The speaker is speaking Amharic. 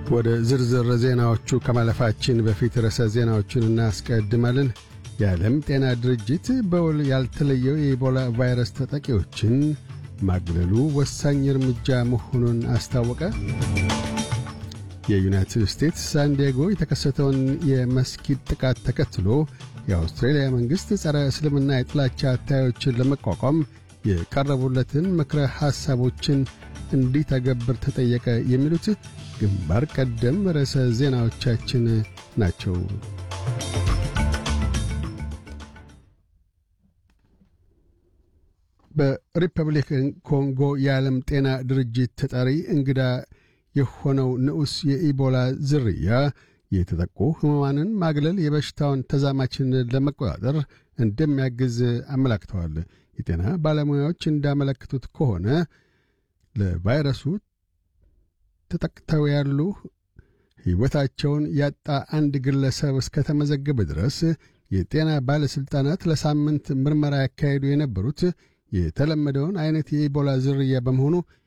ወደ ዝርዝር ዜናዎቹ ከማለፋችን በፊት ርዕሰ ዜናዎቹን እናስቀድማለን። የዓለም ጤና ድርጅት በውል ያልተለየው የኢቦላ ቫይረስ ተጠቂዎችን ማግለሉ ወሳኝ እርምጃ መሆኑን አስታወቀ። የዩናይትድ ስቴትስ ሳንዲያጎ የተከሰተውን የመስጊድ ጥቃት ተከትሎ የአውስትሬልያ መንግሥት ጸረ እስልምና የጥላቻ አታዮችን ለመቋቋም የቀረቡለትን ምክረ ሐሳቦችን እንዲተገብር ተጠየቀ። የሚሉት ግንባር ቀደም ርዕሰ ዜናዎቻችን ናቸው። በሪፐብሊካን ኮንጎ የዓለም ጤና ድርጅት ተጠሪ እንግዳ የሆነው ንዑስ የኢቦላ ዝርያ የተጠቁ ሕሙማንን ማግለል የበሽታውን ተዛማችነት ለመቆጣጠር እንደሚያግዝ አመላክተዋል። የጤና ባለሙያዎች እንዳመለክቱት ከሆነ ለቫይረሱ ተጠቅተው ያሉ ሕይወታቸውን ያጣ አንድ ግለሰብ እስከተመዘገበ ድረስ የጤና ባለሥልጣናት ለሳምንት ምርመራ ያካሄዱ የነበሩት የተለመደውን ዐይነት የኢቦላ ዝርያ በመሆኑ